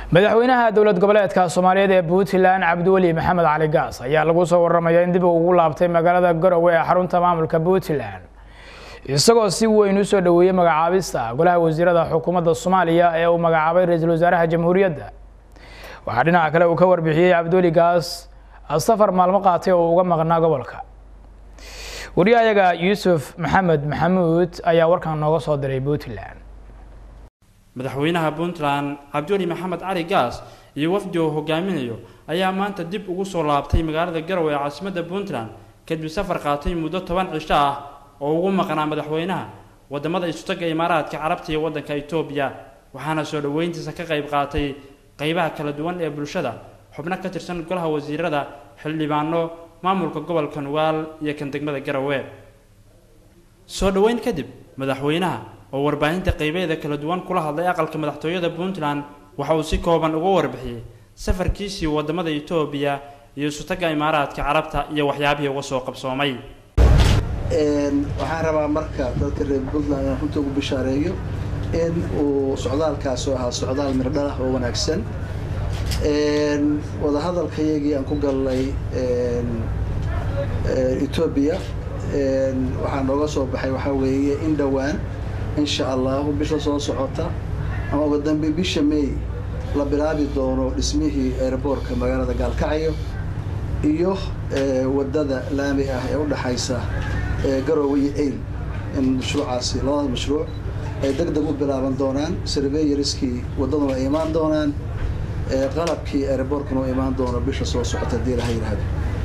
madaxweynaha dowlad goboleedka soomaaliyeed ee puntland cabdiweli maxamed cali gaas ayaa lagu soo waramaya in dib uu ugu laabtay magaalada garowe ee xarunta maamulka puntland isagoo si weyn usoo dhoweeyey magacaabista golaha wasiirada xukuumadda soomaaliya ee uu magacaabay ra-iisul wasaaraha jamhuuriyadda waxaa dhinaca kale uu ka warbixiyey cabdiweli gaas safar maalmo qaatay oo uga maqnaa gobolka wariyahayaga yuusuf maxamed maxamuud ayaa warkan nooga soo diray puntland madaxweynaha puntland cabdiweli maxamed cali gaas iyo wafdi uu hogaaminayo ayaa maanta dib ugu soo laabtay magaalada garowe ee caasimadda puntland kadib safar qaatay muddo toban cisho ah oo ugu maqnaa madaxweynaha wadamada isutaga imaaraadka carabta iyo waddanka etoobiya waxaana soo dhoweyntiisa ka qayb qaatay qeybaha kala duwan ee bulshada xubno ka tirsan golaha wasiirada xildhibaano maamulka gobolka nugaal iyo kan degmada garowe soo dhoweyn kadib madaxweynaha oo warbaahinta qeybeeda kala duwan kula hadlay aqalka madaxtooyada puntland waxa uu si kooban uga warbixiyey safarkiisii wadamada etoobiya iyo isutaga imaaraadka carabta iyo waxyaabihii uga soo qabsoomay waxaan rabaa marka dadka reer puntland inaan runta ugu bishaareeyo in uu socdaalkaas oo ahaa socdaal mirdhalah oo wanaagsan wadahadalkayagii aan ku galnay etoobiya waxaa nooga soo baxay waxaa weeye in dhowaan insha allahu bisha soo socota ama uga dambe bisha may la bilaabi doono dhismihii airboortka magaalada gaalkacyo iyo wadada laami ah ee udhaxaysa garowe iyo ail in mashruucaasi labada mashruuc ay deg deg u bilaaban doonaan surveyoriskii waddaduna ay imaan doonaan qalabkii airboortkuna u imaan doono bisha soo socota hadii laha yidhaahdo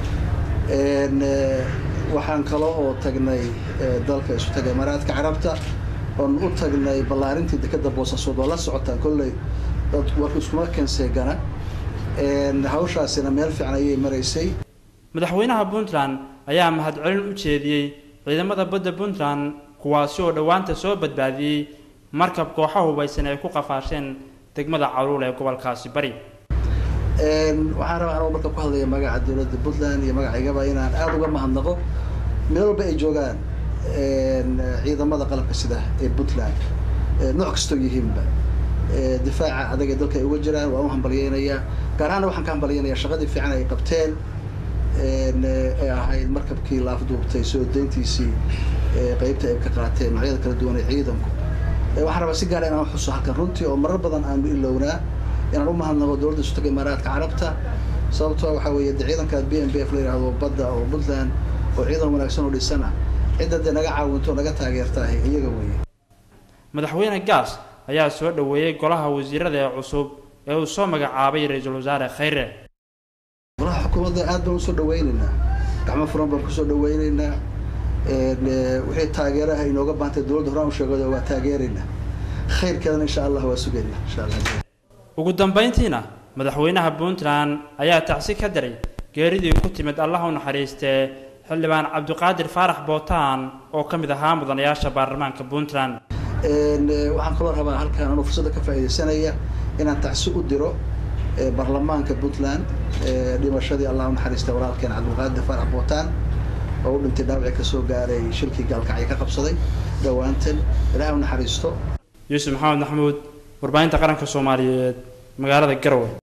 waxaan kalo oo tagnay dalka isu taga imaaraadka carabta oon u tagnay ballaarintii dekeda boosaasood oo la socotaan kolley dad warka iskuma kenseegana hawshaasina meel fiican ayay maraysay madaxweynaha puntland ayaa mahadcelin u jeediyey ciidamada badda puntland kuwaasi oo dhowaanta soo badbaadiyey markab kooxa hubaysan ay ku qafaasheen degmada caruul ee gobolkaasi bari waxaan rabaa anuu marka ku hadlaya magaca dowladda puntland iyo magacaygaba inaan aada uga mahadnaqo meel walba ay joogaan ciidamada qalabka sida ee puntland nooc kastoo yihiinba difaaca adag ee dalka ay uga jiraan waan u hambalyeynayaa gaar ahaana waxaan ka hambalyeynayaa shaqadii fiican ay qabteen ee ahayd markabkii laafduubtay soo deyntiisii qeybta ay ka qaateen noocyada kala duwan ee ciidanku waxaan rabaa si gaara inaan xuso halkan runtii oo marar badan aanu ilownaa inaan u mahadnaqo dowladda isutaga imaaraadka carabta sababtoo waxaa weeye de ciidankaas b m b f la yidhahdo badda oo puntland oo ciidan wanaagsan oo dhisana cidda dee naga caawinto naga taageertaahay iyaga weeye madaxweyne gaas ayaa soo dhoweeyey golaha wasiirada ee cusub ee uu soo magacaabay ra-iisul wasaare khayre golaha xukuumadda aad baan usoo dhaweyneynaa gacmo furan baan kusoo dhaweyneynaa wixii taageeraha inooga baantay dowladda horaan u sheegado waa taageeraynaa khayrkeedana insha allah waa sugaynaa insha allah ugu dambayntiina madaxweynaha puntland ayaa tacsi ka daray geeridii ku timid allah u naxariistee xildhibaan cabdiqaadir faarax bootaan oo ka mid ahaa mudanayaasha baarlamaanka puntland waxaan kaloo rabaa halkaan anuu fursadda ka faa'iidaysanaya inaan tacsi u diro baarlamaanka puntland dhimashadii allah u naxariistay walaalkeen cabdiqaadir faarax bootaan oo u dhintay dhaawacii kasoo gaaray shilkii gaalkacyo ka qabsaday dhowaantan ilaah u naxariisto yuusuf maxamed maxamuud warbaahinta qaranka soomaaliyeed magaalada garowe